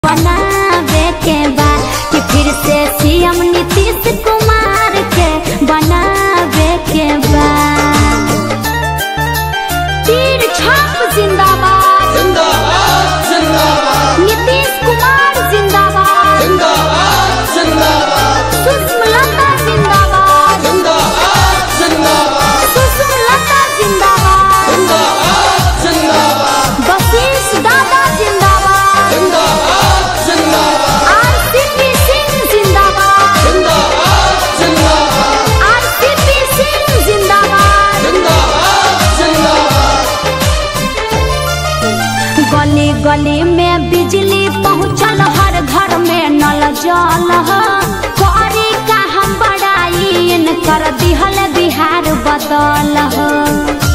बनावे के बा कि फिर से सीएम नीतीश कुमार के बनावे के बा तीर छाप जिंदाबाद जिंदाबाद जिंदाबाद नीतीश कुमार जिंदाबाद जिंदाबाद जिंदाबाद सुषमलता जिंदाबाद जिंदाबाद जिंदाबाद सुषमलता जिंदाबाद जिंदाबाद जिंदाबाद बशीष दादा जिंदाबाद जिंदाबाद जिंदाबाद आरसीपी सिंह जिंदाबाद जिंदाबाद जिंदाबाद आरसीपी सिंह जिंदाबाद जिंदाबाद जिंदाबाद गली गली में बिजली पहुँचल हर घर में नल जल ह। करी का हम बड़ाई कर दिहल बिहार बदल ह।